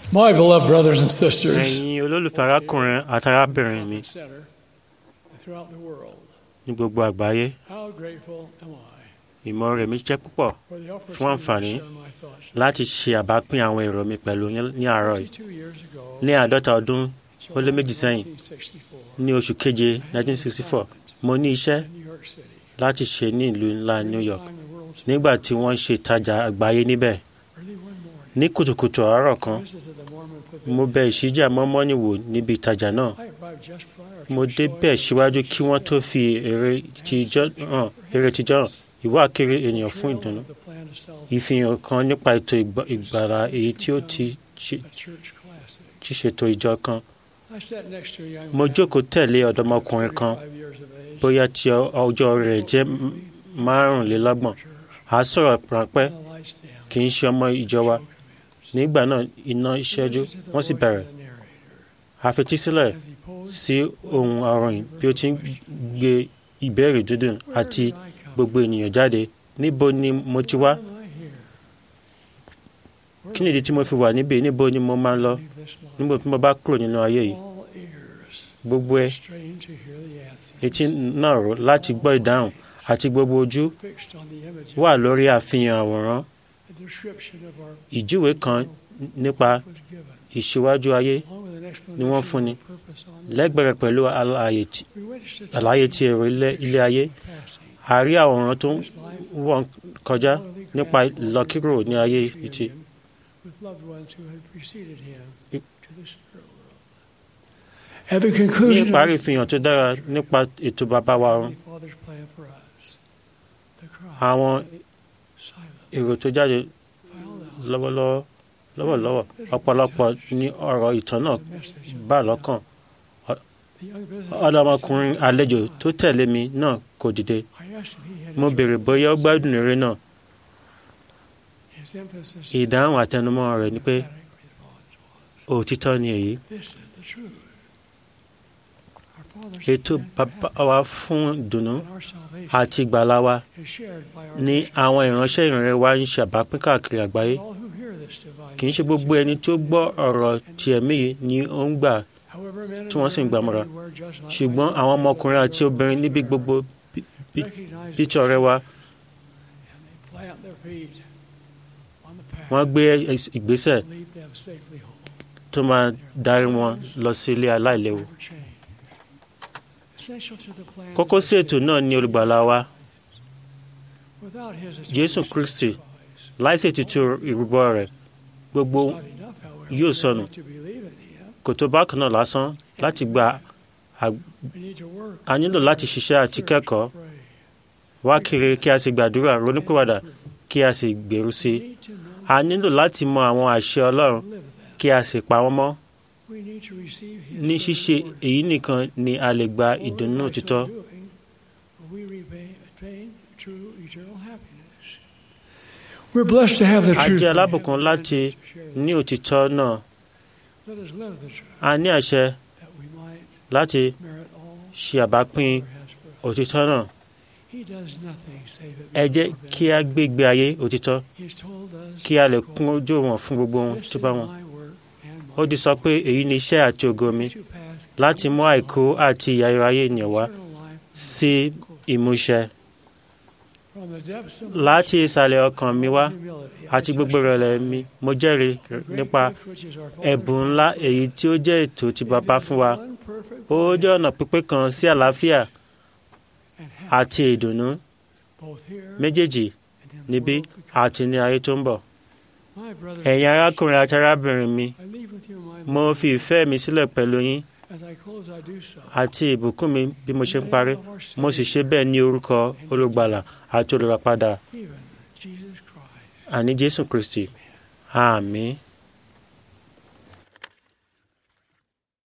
My beloved brothers and sisters, ẹ̀yin olólùfẹ́ arákùnrin àti arábìnrin mi center throughout the world, ní gbogbo àgbáyé how grateful am I ìmọ̀ rẹ̀ mi jẹ́ púpọ̀ for the fún opportunity àǹfààní to share my thoughts. láti ṣe àbápín àwọn èrò mi pẹ̀lú yín ní àárọ̀ yìí 52 years ago, ní àádọ́ta ọdún ó lé méjì sẹ́yìn 1964, ní oṣù keje 1964 mo ní iṣẹ́ in New York City, láti ṣe ní ìlú ńlá New York time the world's nígbà tí wọ́n ṣe ìtajà àgbáyé níbẹ̀ early one morning, ní kùtùkùtù àárọ̀ kan I visited the Mormon pavilion. mo bẹ ìṣíjà mọ́mọ́nì wò níbi ìtajà náà I arrived just prior to mo the showing débẹ̀ of síwájú the kí wọ́n tó fi èrè tijọ́ hàn èrè tijọ́ hàn ìwà kiri ènìyàn fún trail ìdùnnú of the plan to sell ìfihàn kan nípa ètò ìgbà- ìgbàlà èyí tí ó ti ṣe- a church classic. ti ṣètò ìjọ kan I sat next to a young mo man, jókòó tẹ̀lé ọ̀dọ́mọkùnrin kan 35 years of age, bóyá tí ọ- ọjọ́ rẹ̀ jẹ́ m- márùnlélọ́gbọ̀n à á sọ̀rọ̀ ráńpẹ́ and the lights dim. kì í ṣe ọmọ ìjọ wa nígbà náà iná ìṣẹ́jú wọ́n sì bẹ̀rẹ̀ àfetísílẹ̀ sí ohun àròyìn bí ó ti ń gbé ìbéèrè dúdùn àti gbogbo ènìyàn jáde níbo ni mo ti wá kí nìdí tí mo fi wà níbí níbo ni mo máa ń lọ níbo tí mo bá kúrò nínú ayé yìí gbogbo ẹ etí náà rò láti gbọ́ ìdáhùn àti gbogbo ojú wà lórí àfihàn àwòrán ìjúwe kan nípa ìṣíwájú ayé ni wọ́n fúnni lẹ́gbẹ̀rẹ̀ pẹ̀lú àlàyé tí- àlàyé ti èrò ilé- ilé ayé a rí àwòrán tó ń wọ́n kọjá nípa ìlọkírò ní ayé ìtì At the ní conclusion ìparí of ìfihàn tó dára nípa ètò bàbá wa ọ̀run the Father's plan for us, the cry, àwọn silent, èrò tó jáde filed out, lọ́wọ́lọ́wọ́ lọ́wọ́lọ́wọ́ ọ̀pọ̀lọpọ̀ ní ọ̀rọ̀ ìtàn náà the message of bá lọ́kàn the young visitor. ọ̀dọ́mọkùnrin àlejò tó tẹ̀lé mi náà kò dìde I asked him he had mo béèrè bóyá ó gbádùn eré náà his emphasis ìdáhùn àtẹnumọ́ rẹ̀ ni pé emphatic response was, òtítọ́ ni èyí This is the truth. Our Father's ètò plan bàbá wa fún ìdùnnú and our salvation àti ìgbàlà wa is shared by our ní bishop. àwọn ìránṣẹ́ ìrìnrere wa ń ṣàbápín káàkiri àgbáyé All who hear this divine kì í ṣe gbogbo ẹni tó gbọ́ ọ̀rọ̀ ti ẹ̀mí yìí ni ó ń gbà However, men and tí wọ́n sì ń women gbàmọ́ra. everywhere, just like ṣùgbọ́n my àwọn people ọmọkùnrin àti everywhere, obìnrin níbi gbogbo bí- bí- recognize bí the ti ọ̀rẹ́ wa and they plant their feet on the path wọ́n gbé ìs- ìgbésẹ̀ to lead them safely home. tó máa darí wọn lọ sí ilé aláìléwu. Never change. Essential to the plan is kókó the sí ètò náà ni olùgbàlà wa Without his Jésù atoning Kristi sacrifice, láìsí ètùtù ìrúbọ rẹ̀ gbogbo it's not enough, however, yóò for sọnù. us to believe in him. kò tó bákan náà lásán láti gba We need to work, a nílò láti ṣiṣẹ́ àti search, kẹ́kọ̀ọ́ pray. wá kiri kí a sì gbàdúrà ronúpìwàdà kí a sì gbèrú sí i We need to know a nílò láti mọ àwọn àṣẹ Ọlọ́run and live them. kí a sì pa wọ́n mọ́ We need to receive his ní son ṣíṣe Lord. èyí nìkan ni a lè gba Only ìdùnnú by so òtítọ́ doing will we repay- attain true eternal happiness. We're blessed to have the a truth. jẹ́ we have alábùkún the láti privilege to share ní òtítọ́ náà Let us live the truth a ní àṣẹ that we might láti merit all ṣe àbápín God has for us. òtítọ́ náà He does nothing save it ẹ jẹ́ before kí a gbé ìgbé ayé òtítọ́ He's told us, kí a lè kún ojú wọn fún gbogbo ohun "This tó is bá wọn my work and ó my di sọ pé èyí ni iṣẹ́ àti ògo mi to pass láti mú àìkú àti ìyà ayé ènìyàn wá eternal life sí ìmúṣẹ from the depths of láti ìsàlẹ̀ ọkàn mi wá humility. àti gbogbo ìrẹ̀lẹ̀ mi mo jẹ́rìí nípa ẹ̀bùn ńlá èyí tí ó jẹ́ ètò tí bàbá fún wa ó jẹ́ ọ̀nà pípé kan sí àlàáfíà àti ìdùnnú méjèèjì níbí àti ní ayé tó ń bọ̀ ẹ̀yin arákùnrin àti arábìnrin mi mo fi ìfẹ́ mi sílẹ̀ pẹ̀lú yín àti ìbùkún mi bí mo ṣe ń parí mo sì ṣe bẹ́ẹ̀ ní orúkọ olùgbàlà àti olùràpadà àní jésù kristi àmín.